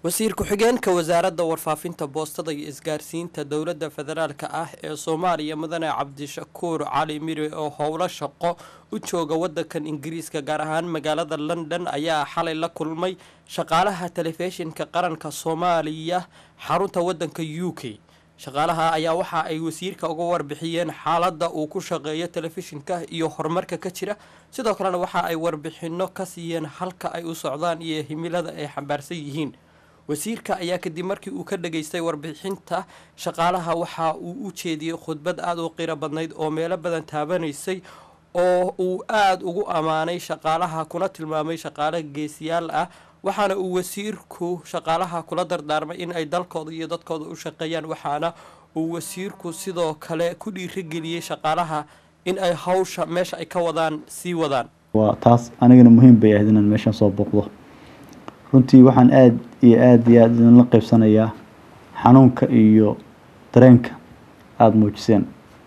wasiir ku-xigeenka wasaaradda warfaafinta boostada iyo isgaarsiinta dowladda federaalk ah ee soomaaliya mudane cabdishakuur cali mire oo howlo shaqo u jooga wadankan ingiriiska gaar ahaan magaalada london ayaa xalay la kulmay shaqaalaha telefishinka qaranka soomaaliya xarunta wadanka u k shaqaalaha ayaa waxa ay wasiirka uga warbixiyeen xaaladda uu ku shaqeeyo telefishinka iyo horumarka ka jira sidoo kalena waxa ay warbixino ka siiyeen halka ay u socdaan iyo himilada ay xambaarsan yihiin wasiirka ayaa kadib markii uu ka dhageystay warbixinta shaqaalaha waxa uu u jeediyey khudbad aada u qiro badnayd oo meelo badan taabanaysay oo uu aada ugu ammaanay shaqaalaha kuna tilmaamay shaqaale geesiyaal ah waxaana uu wasiirku shaqaalaha kula dardaarmay in ay dalkooda iyo dadkooda u shaqeeyaan waxaana uu wasiirku sidoo kale ku dhiirigeliyey shaqaalaha in ay hawsha meesha ay ka wadaan sii wadaan waa taas anigana muhiim bay ahayd inaan meeshan soo booqdo runtii waxaan aada iyo aada iyo aada idinla qaybsanayaa xanuunka iyo dareenka aada muujiseen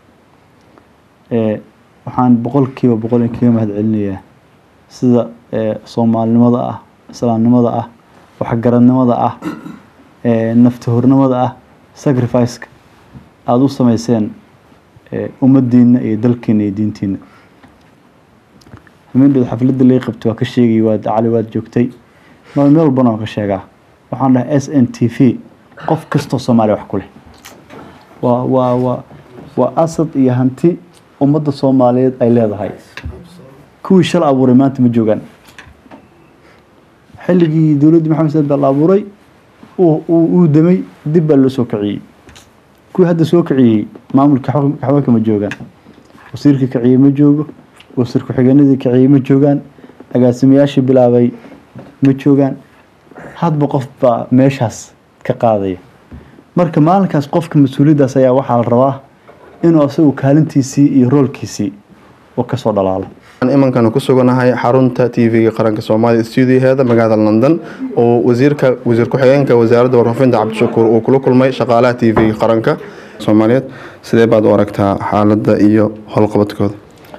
waxaan boqolkiiba boqol in kaga mahad celinayaa sida soomaalinimada ah islaamnimada ah waxgaradnimada ah naftahornimada ah sacrificeka aada u sameyseen ummadiina iyo dalkiina iyo diintiina hamindhood xafladda laga qabtay waa ka sheegay waad cali waad joogtay meel meel walbana waan ka sheegaa waxaan dhahay s n t v qof kastoo soomaaliya wax ku leh waa waa waa waa asad iyo hanti ummadda soomaaliyeed ay leedahay kuwii shal abuuray maanta ma joogaan xilligii dowladdii maxamed saad baa la abuuray uu damay dib baa loo soo kiciyey kuwii hadda soo kiciyey maamulka xaweenka ma joogaan wasiirka kiciyey ma joogo wasiir ku-xigeenadii kiciyey ma joogaan agaasimayaashii bilaabay ma joogaan hadba qof baa meeshaas ka qaadaya marka maalinkaas qofka mas-uuliyaddaas ayaa waxaa la rabaa inuu asagu kaalintiisii iyo roolkiisii uu kasoo dhalaalo imankana ku suganahay xarunta t v-ga qaranka soomaaliya stuudiyaheeda magaalada london oo wasiirka wasiir ku-xigeenka wasaaradda warfaafinta cabdishakuur uu kula kulmay shaqaalaha t v-ga qaranka soomaaliyeed sidee baad u aragtaa xaaladda iyo howlqabadkooda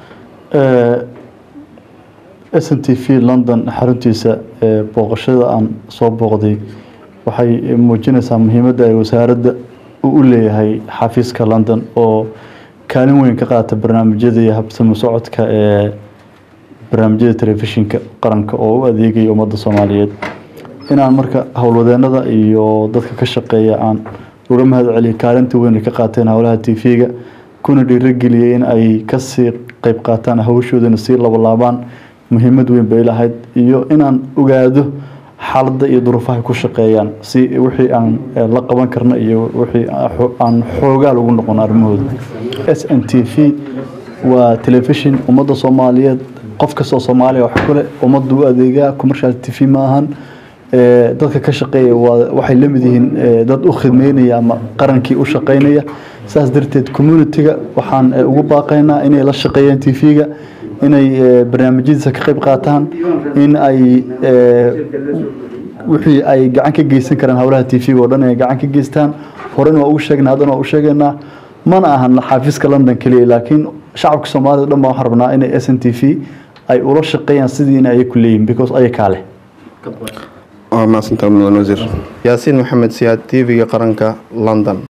s n t v london xaruntiisa booqashada aan soo booqday waxay muujinaysaa muhiimadda ay wasaaradda u leeyahay xafiiska london oo kaalin weyn ka qaata barnaamijyada iyo habsamo socodka ee barnaamijyada telefishinka qaranka oo u adeegaya ummadda soomaaliyeed inaan marka howlwadeenada iyo dadka ka shaqeeya aan uga mahad celiyo kaalinta weyn ay ka qaateen howlaha t v-ga kuna dhiirageliyay in ay kasii qeyb qaataan hawshoodana sii labalaabaan muhiimad weyn bay lahayd iyo inaan ogaado xaaladda iyo duruufaha ku shaqeeyaan si wixii aan la qaban karno iyo wixii aan xoogaal ugu noqono arrimahooda s n t v waa telefishin ummadda soomaaliyeed qof kastoo soomaaliya wax kule ummadda u adeegaa commercial t v ma ahan dadka ka shaqeeya waxay la mid yihiin dad u khidmeynaya ama qarankii u shaqeynaya saas darteed communitiga waxaan ugu baaqaynaa inay la shaqeeyaan t v-ga inay barnaamijyadiisa ka qayb qaataan in ay wixii ay gacan ka geysan karaan howlaha t v-ga oo dhan inay gacan ka geystaan horena waa ugu sheegnaa haddana waa u sheegaynaa mana ahan xaafiiska london keliya laakiin shacabka soomaalida dhan baa waxaan rabnaa inay s n t v ay ula shaqeeyaan sidiina ay ku leeyihin because ayakaa leh waa mahadsantaha mudan wasiir yaasiin maxamed siyaad t v-ga qaranka london